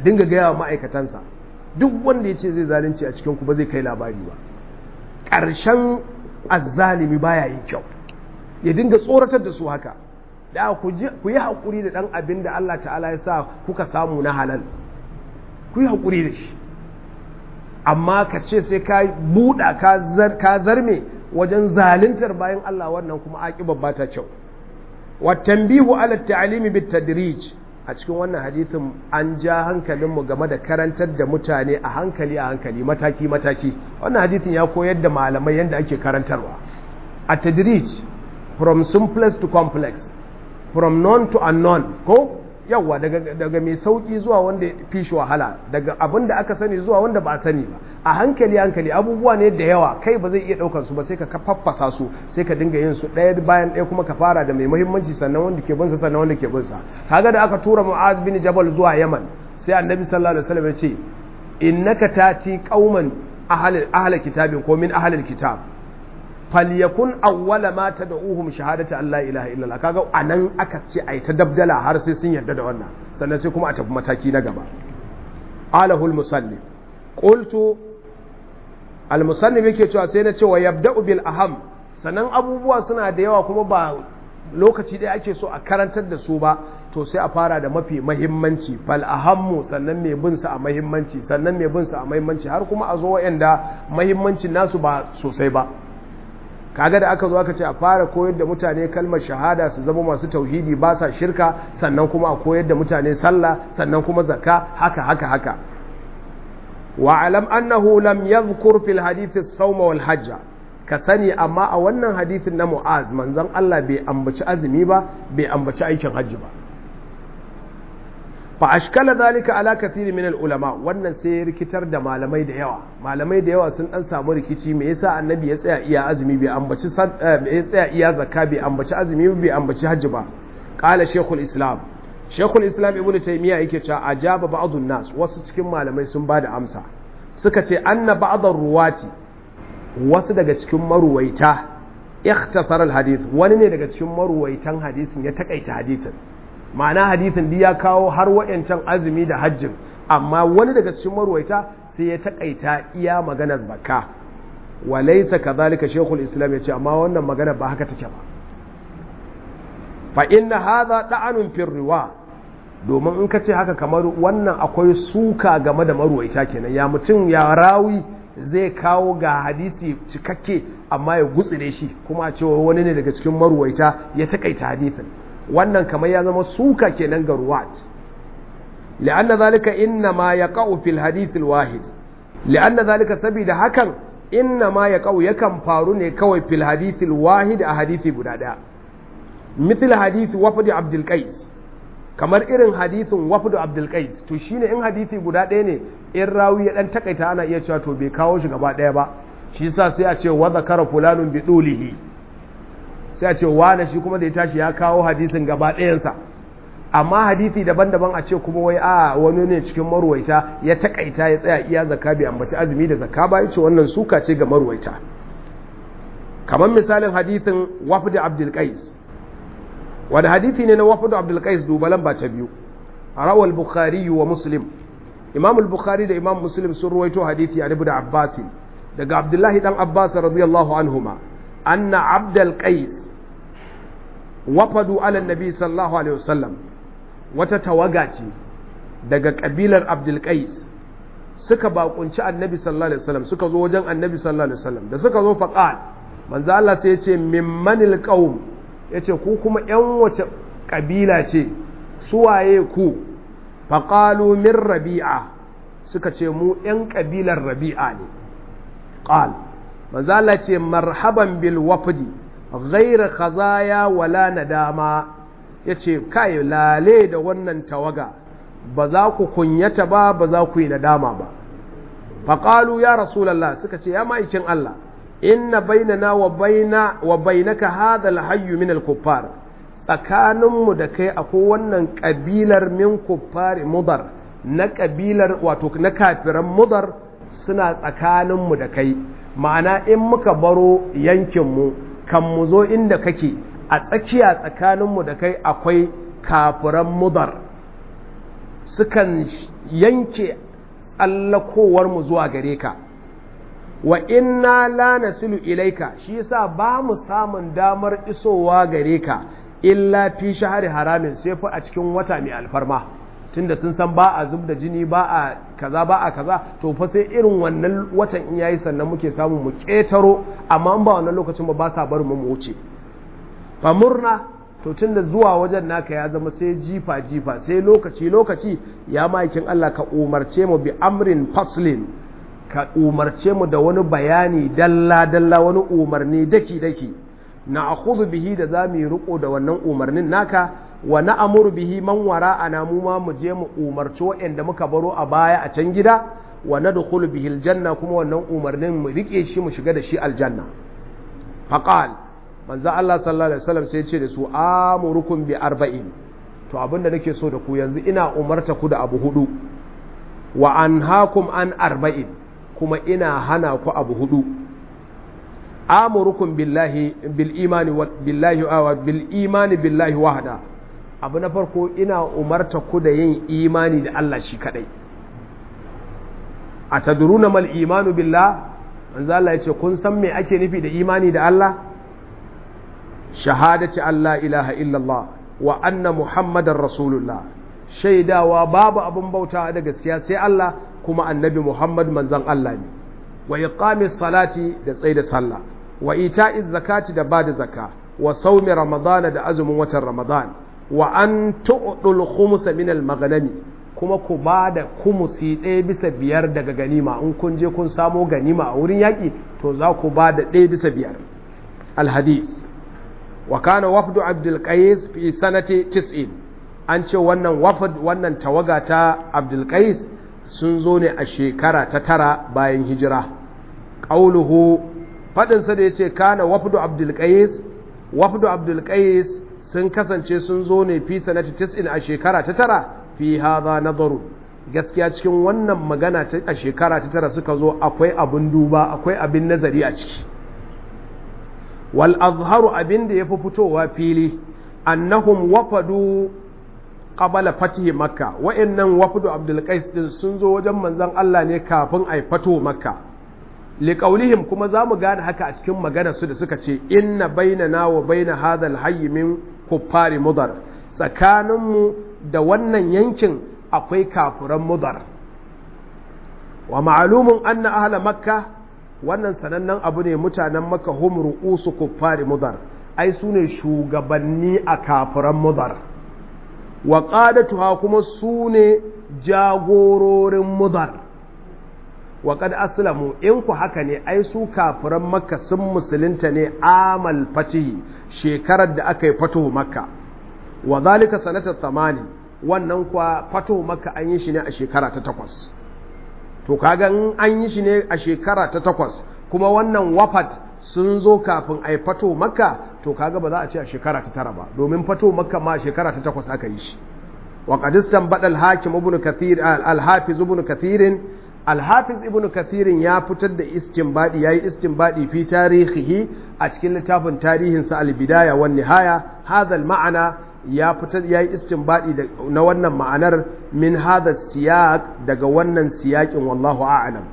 dinga gaya wa ma'aikatansa duk wanda ya ce zai zalunci a cikin ku ba zai kai labari ba ƙarshen azzalimi baya yin kyau ya dinga tsoratar da su haka da ku yi haƙuri da ɗan abin da Allah ta'ala ya sa kuka samu na halal ku yi haƙuri da shi amma ka ce sai ka buɗa ka zarme wajen zaluntar bayan Allah wannan kuma aƙibar ba ta kyau watanbihu ala ta'alimi bit tadrij a cikin wannan hadithin an ja hankalinmu game da karantar da mutane a hankali a hankali mataki mataki wannan hadithin ya koyar da malamai yadda ake karantarwa a tadrij from simplest to complex from known to unknown ko yawa daga, daga mai sauki zuwa wanda fi shi wahala daga abin da aka sani zuwa wanda ba a sani ba a hankali hankali abubuwa ne da yawa kai ba zai iya daukar su ba sai ka faffasa su sai ka dinga yin su ɗaya bayan ɗaya kuma ka fara da mai muhimmanci sannan wanda ke bin sa sannan wanda ke bin sa kaga da aka tura mu'az bin jabal zuwa yaman sai annabi sallallahu alaihi wasallam ya ce innaka tati qauman ahli ahli kitabin ko min ahli kitab falyakun awwala ma tad'uhum shahadatu an la ilaha illallah kaga anan aka ce ai ta dabdala har sai sun yarda da wannan sannan sai kuma a tafi mataki na gaba alahul musannif qultu al musannif yake cewa sai na ce wa yabda'u bil aham sannan abubuwa suna da yawa kuma ba lokaci ɗaya ake so a karantar da su ba to sai a fara da mafi mahimmanci fal ahammu sannan mai bin sa a mahimmanci sannan mai bin sa a mahimmanci har kuma a zo wa'anda mahimmancin nasu ba sosai ba kaga da aka zo aka ce a fara koyar da mutane kalmar shahada su zama masu tauhidi ba sa shirka sannan kuma a koyar da mutane sallah sannan kuma zakka haka haka haka wa alam annahu lam yadhkur fil hadith as-sawm wal hajj ka sani amma a wannan hadithin na mu'az manzon Allah bai ambaci azumi ba bai ambaci aikin hajji ba fa ashkala zalika ala kathiri min al ulama wannan sai ya rikitar da malamai da yawa malamai da yawa sun dan samu rikici me yasa annabi ya tsaya iya azumi bai ambaci ya tsaya iya zakka bai ambaci azumi bai ambaci hajji ba qala shaykhul islam shaykhul islam ibnu taymiya yake cewa ajaba ba'dun nas wasu cikin malamai sun bada amsa suka ce anna ba'dar ruwati wasu daga cikin maruwaita ikhtasar al hadith wani ne daga cikin maruwaitan hadisin ya takaita hadisin ma'ana hadithin ya kawo har wayancan azumi da hajjin amma wani daga cikin marwaita sai ya takaita iya maganar zakka wa laysa kadhalika shaykhul islam yace amma wannan magana ba haka take ba fa inna hadha da'anun fi riwa domin in ka ce haka kamar wannan akwai suka game da marwaita kenan ya mutum ya rawi zai kawo ga hadisi cikakke amma ya gutsire shi kuma a cewa wani ne daga cikin marwaita ya takaita hadithin wannan kamar ya zama suka kenan ga ruwat li'anna zalika inna ma yaqa'u fil hadith wahid li'anna zalika saboda hakan inna ma yaqa'u yakan faru ne kawai fil hadith wahid a hadisi guda daya mithl hadith wafd abdul qais kamar irin hadithin wafd abdul qais to shine in hadisi guda daya ne in rawi ya dan takaita ana iya cewa to bai kawo shi gaba daya ba shi yasa sai a ce wa zakara fulanun bi dulihi sai a ce wane shi kuma da ya tashi ya kawo hadisin gaba ɗayansa amma hadisi daban-daban a ce kuma wai a wani ne cikin marwaita ya takaita ya tsaya iya zakka bai ambaci azumi da zakka ba yace wannan suka ce ga marwaita kamar misalin hadisin wafd abdul qais wani hadisi ne na wafd abdul qais dubalan ba ta biyu rawal bukhari wa muslim imam al-bukhari da imam muslim sun ruwaito hadisi a ibn abbas daga abdullahi dan abbas radiyallahu anhuma anna abdul qais wafadu ala nabi sallallahu alaihi wasallam wata tawaga ce daga kabilar abdul qais suka bakunci annabi sallallahu alaihi wasallam suka zo wajen annabi sallallahu alaihi wasallam da suka zo faqal manzo Allah sai ya ce mimmanil qaum yace ku kuma yan wace kabila ce suwaye ku faqalu min rabi'a suka ce mu yan kabilar rabi'a ne qal manzo Allah ce marhaban bil wafdi ghayra khazaya wala nadama yace kai lale da wannan tawaga ba za ku kunyata ba ba za ku yi nadama ba faqalu ya rasulullah suka ce ya ma'aikin Allah inna bainana wa baina wa bainaka hadha al-hayy min al-kuffar tsakaninmu da kai akwai wannan kabilar min kuffar mudar na kabilar wato na kafiran mudar suna tsakaninmu da kai ma'ana in muka baro yankinmu kan mu zo inda kake a tsakiya tsakaninmu da kai akwai kafiran mudar sukan yanke tsallakowar mu zuwa gare ka wa inna la nasilu ilaika shi yasa ba mu samun damar isowa gare ka illa fi shahari haramin sai fa a cikin wata mai alfarma tunda sun san ba a zub da jini ba a kaza ba a kaza to fa sai irin wannan watan in yayi sannan muke samu mu ketaro amma in ba wannan lokacin ba ba sa bar mu mu wuce fa murna to tunda zuwa wajen naka ya zama sai jifa jifa sai lokaci lokaci ya maikin Allah ka umarce mu bi amrin faslin ka umarce mu da wani bayani dalla dalla wani umarni daki daki na akhudhu bihi da zamu yi riko da wannan umarnin naka wa na amuru bihi man wara ana mu ma mu je mu umarci waɗanda muka baro a baya a can gida wa na dukulu bihi aljanna kuma wannan umarnin mu rike shi mu shiga da shi aljanna faqal manzo Allah sallallahu alaihi wasallam sai ya ce da su amurukum bi arba'in to abinda nake so da ku yanzu ina umarta ku da abu hudu wa anhaakum an arba'in kuma ina hana ku abu hudu amurukum billahi bil imani billahi wa bil imani billahi wahda abu na farko ina umarta ku da yin imani da Allah shi kadai a taduruna mal imanu billah manzo Allah ya ce kun san me ake nufi da imani da Allah shahadati Allah ilaha illallah wa anna muhammadar rasulullah shaidawa babu abin bauta da gaskiya sai Allah kuma annabi muhammad manzon Allah ne wa iqamis salati da tsaida sallah wa ita'iz zakati da bada zakka wa saumi ramadana da azumin watan ramadan wa an tu'dul khumsa min al maghnami kuma ku ba da kumusi ɗaya bisa biyar daga ganima in kun je kun samo ganima a wurin yaƙi to za ku ba da ɗaya bisa biyar alhadith wa kana wafdu abdul qais fi sanati 90 an ce wannan wafd wannan tawaga ta abdul qais sun zo ne a shekara ta tara bayan hijira qauluhu fadin sa da yace kana wafdu abdul qais wafdu abdul qais sun kasance sun zo ne fi sanati 90 a shekara ta tara fi hadha nadaru gaskiya cikin wannan magana ta a shekara ta tara suka zo akwai abin duba akwai abin nazari a ciki wal azharu abin da yafi fitowa fili annahum wafadu qabala fatihi makka wa'annan wafdu abdul qais din sun zo wajen manzon Allah ne kafin ai fato makka liqaulihim kuma zamu gane haka a cikin magana su da suka ce inna bainana wa baina hadha al min kuffari mudar tsakaninmu da wannan yankin akwai kafuran mudar wa ma'alumun anna ahla makka wannan sanannen abu ne mutanen makka hum ru'usu kuffari mudar ai su ne shugabanni a kafuran mudar wa qadatuha kuma su ne jagororin mudar wa qad aslamu in ku haka ne ai su kafuran makka sun musulunta ne amal fatihi shekarar da aka yi fatuhu makka wa zalika sanata tsamani wannan kwa fato maka an yi shi ne a shekara ta takwas to kaga in an yi shi ne a shekara ta takwas kuma wannan wafat sun zo kafin a yi fato maka to kaga ba za a ce a shekara ta tara ba domin fato maka ma a shekara ta takwas aka yi shi wa qadistan badal hakim ibn kathir al-hafiz ibn kathirin al-hafiz ibn kathirin ya fitar da istinbadi yayi istinbadi fi tarihihi a cikin littafin tarihinsa al-bidaya wan nihaya hadha al-ma'ana ya fitar ya yi istinbadi na wannan ma'anar min hada siyak daga wannan siyakin wallahu a'lam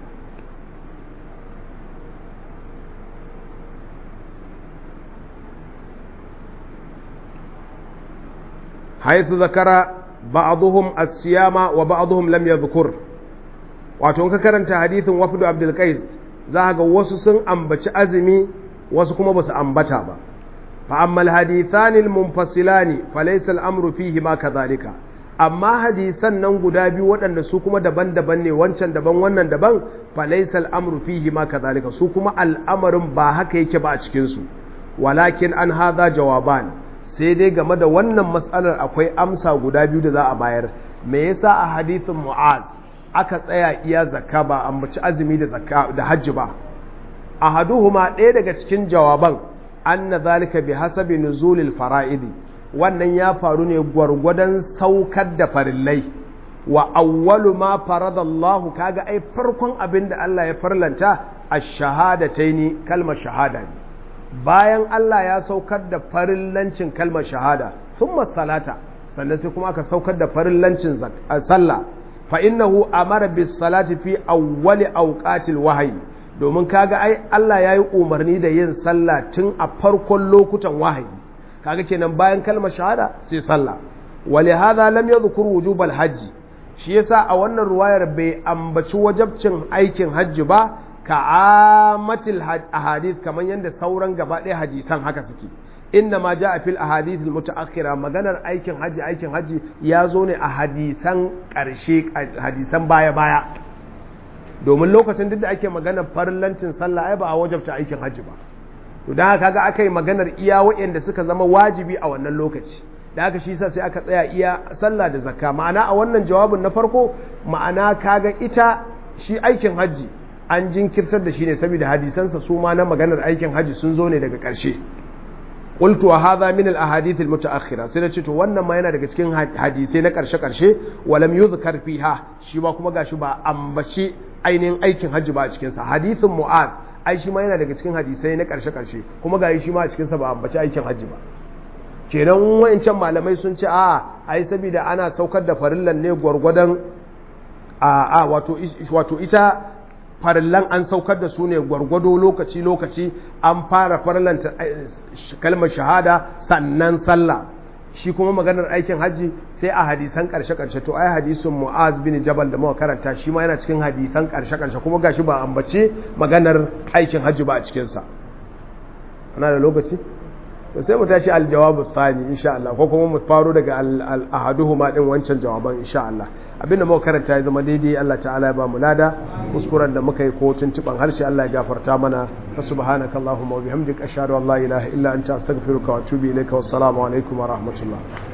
haythu zakara ba'dhum as-siyama wa ba'dhum lam yadhkur wato ka karanta hadithin wafdu abdul qais za ga wasu sun ambaci azumi wasu kuma basu ambata ba فأما الحديثان المنفصلان فليس الأمر فيهما كذلك amma hadisan nan guda biyu waɗanda su kuma daban-daban ne wancan daban wannan daban falaisa al'amru fihi ma kadhalika su kuma al'amarin ba haka yake ba a cikin su walakin an hadha jawaban sai dai game da wannan matsalar akwai amsa guda biyu da za a bayar me yasa a hadisin mu'az aka tsaya iya zakka ba ambaci azumi da zakka da hajji ba ahaduhuma ɗaya daga cikin jawaban anna zalika bi hasabi nuzulil fara'idi wannan ya faru ne gwargwadon saukar da farillai wa awwalu ma faradallahu kaga ai farkon abin da Allah ya farlanta ash-shahadataini kalmar shahada ne bayan Allah ya saukar da farillancin kalmar shahada thumma salata sannan sai kuma aka saukar da farillancin sallah fa innahu amara bis salati fi awwali awqatil wahyi domin kaga ai Allah yayi umarni da yin sallah tun a farkon lokutan wahayi kaga kenan bayan kalmar shahada sai sallah ولهذا لم يذكر وجوب الحج shi yasa a wannan ruwayar bai ambaci wajabcin aikin hajji ba ka amatil ahadith kamar yadda sauran gaba ɗaya hadisan haka suke inna ma ja a fil ahadith mutaakhira maganar aikin hajji aikin hajji ya zo ne a hadisan ƙarshe hadisan baya baya domin lokacin duk da ake maganar farillancin sallah ai ba a wajabta aikin hajji ba to dan haka ga aka yi maganar iya waɗanda suka zama wajibi a wannan lokaci da haka shi sa sai aka tsaya iya sallah da zakka ma'ana a wannan jawabin na farko ma'ana kaga ita shi aikin hajji an jinkirtar da shi ne saboda hadisansa su ma na maganar aikin hajji sun zo ne daga ƙarshe qultu wa hadha min al ahadith al mutaakhira sai nace to wannan ma yana daga cikin hadisai na ƙarshe ƙarshe walam yuzkar fiha shi ba kuma gashi ba ambace ainihin aikin hajji ba a cikin sa hadithin mu'az ai shi ma yana daga cikin hadisai na ƙarshe ƙarshe kuma gashi shi ma a cikin sa ba ambace aikin hajji ba kenan wayancan malamai sun ce a ai saboda ana saukar da farillan ne gwargwadon a a wato wato ita farillan an saukar da su ne gwargwado lokaci lokaci an fara farillan kalmar shahada sannan sallah shi kuma maganar aikin hajji sai a hadisan karshe karshe to ai hadisin mu'az bin jabal da muka karanta shi ma yana cikin hadisan karshe karshe kuma gashi ba ambace maganar aikin hajji ba a cikin sa ana da lokaci to sai mu tashi aljawabu tsani insha Allah ko kuma mu faro daga al-ahaduhuma din wancan jawaban insha Allah abinda muka karanta ya zama daidai Allah ta'ala ya ba mu lada kuskuren da muka yi ko tuntuban harshe Allah ya gafarta mana subhanaka allahumma wa bihamdika ashhadu an la ilaha illa anta astaghfiruka wa atubu ilayka wassalamu alaikum wa rahmatullah